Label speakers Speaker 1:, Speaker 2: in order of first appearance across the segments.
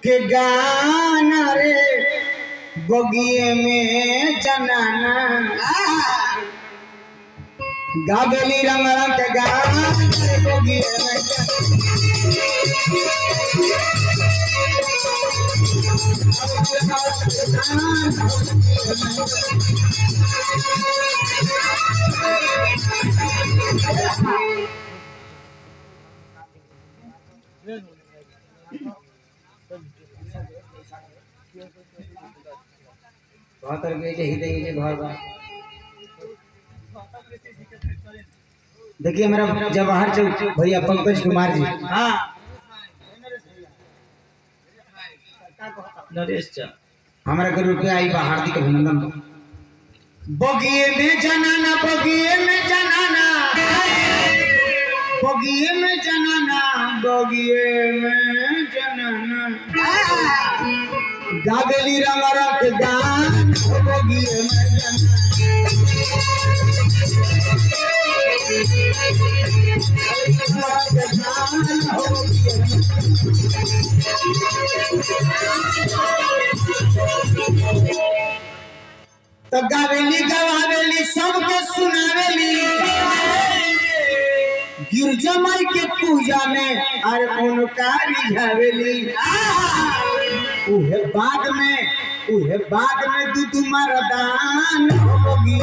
Speaker 1: के गाना रे बगिए में जनाना गागली रंग रंग के गाना रे बगिए में बहत्तर के जे हिते के जे घर बा देखिए मेरा जवाहर चौक भैया पंकज कुमार जी
Speaker 2: हाँ नरेश चा
Speaker 1: हमारा के रुपया आई बा हार्दिक अभिनंदन बगिए में जनाना बगिए में जनाना बगिए में जनाना बगिए में जनाना गागली रंग रंग गान बगिए में जनाना तो गावेली गवावेली सबके सुनावेली गिरजा माई के पूजा में अरे उनका रिझावेली उहे बाद में उहे बाद में दूध मरदान होगी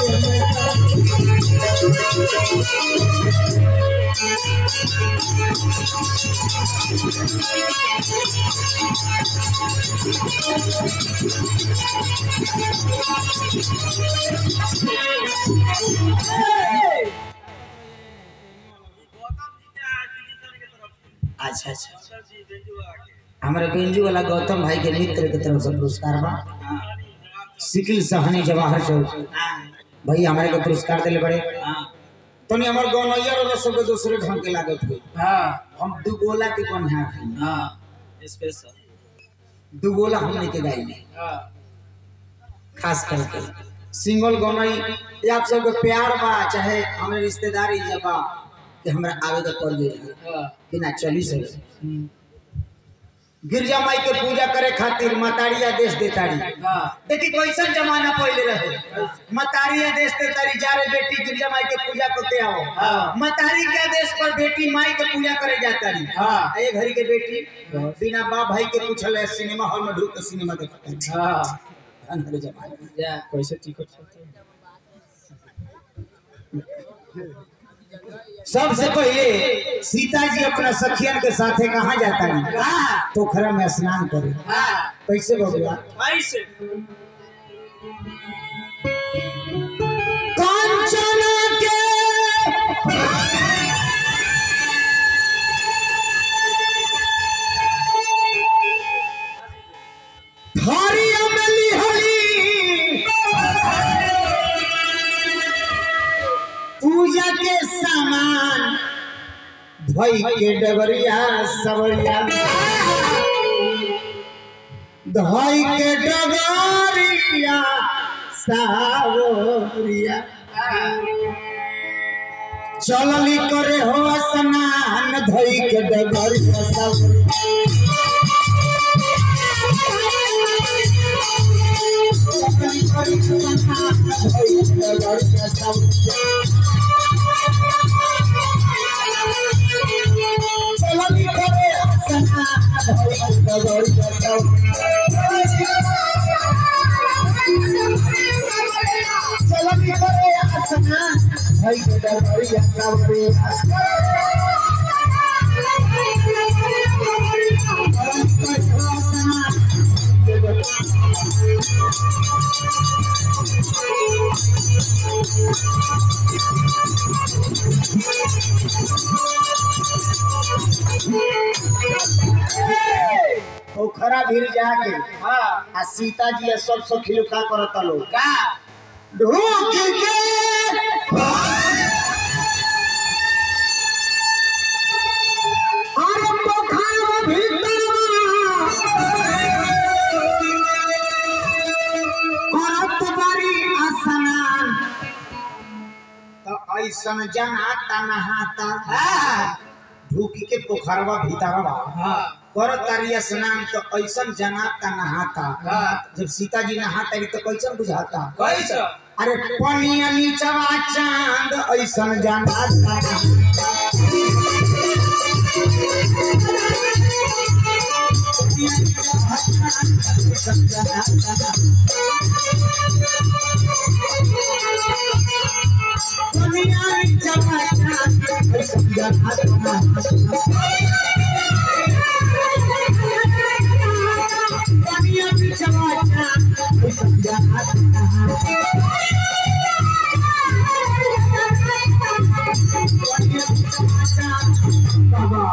Speaker 1: अच्छा अच्छा हमारे बेंजू वाला गौतम भाई के मित्र के तरफ से पुरस्कार बा सिकिल सहनी जवाहर चौक भाई हमारे को पुरस्कार दिले बड़े तनी हमर गौनैया वाला सब के दूसरे ढंग के लागत हुई
Speaker 2: हाँ
Speaker 1: हम दू गोला के कौन है
Speaker 2: हाँ स्पेशल
Speaker 1: दू गोला हमने के गाई
Speaker 2: हाँ
Speaker 1: खास करके सिंगल गौनई ये आप सबके प्यार बा चाहे हमारे रिश्तेदारी जब बा कि हमरा आवे के पड़ गई
Speaker 2: हाँ
Speaker 1: कि ना चली सके
Speaker 2: हम्म,
Speaker 1: गिरजा माई के पूजा करे खातिर मतारी आदेश देताड़ी
Speaker 2: हाँ
Speaker 1: देखी कैसन जमाना पहले रहे मतारी आदेश देताड़ी जा रे बेटी गिरजा माई के पूजा करते आओ
Speaker 2: हाँ।
Speaker 1: मतारी के आदेश पर बेटी माई के पूजा करे जाता रही
Speaker 2: हाँ।
Speaker 1: ये घड़ी के बेटी बिना बाप भाई के पूछल है सिनेमा हॉल में ढूक के सिनेमा देखता है
Speaker 2: हाँ
Speaker 1: अंधेरे जमाना में।
Speaker 2: जा कैसे टिकट चलते
Speaker 1: सबसे पहले सीता जी अपना सखियन के साथे कहाँ जाता है पोखरा में स्नान करे
Speaker 2: हाँ
Speaker 1: कैसे बबुआ
Speaker 2: ऐसे
Speaker 1: कांचना के थारिया में लिहली पूजा के सामान धोई के डबरिया सवरिया धोई के डबरिया सावरिया चलली करे हो स्नान धोई के डबरिया सवरिया चलली करे स्नान धोई के डबरिया सवरिया चलनी करे सना धोई दगड़ जाओ चलनी करे सना धोई दगड़ जाओ पोखरा भीड़ जाके
Speaker 2: हाँ
Speaker 1: आ सीता जी आ सब सखी लोग का करता लोग
Speaker 2: का
Speaker 1: ढूक के अरे पोखरा भीतर करत बारी स्नान तो ऐसन जनाता नहाता ढूकी के पोखरवा भीतरवा
Speaker 2: हाँ
Speaker 1: कर तारी स्नान तो ऐसन जनाता नहाता
Speaker 2: हाँ।
Speaker 1: जब सीता जी नहाता रही तो कैसन बुझाता
Speaker 2: कैसा
Speaker 1: अरे पनिया नीचवा चांद ऐसन जनाता ऐसन जनाता पनिया नीचवा चांद ऐसन जनाता पनिया नीचवा चांद ऐसन जनाता बाबा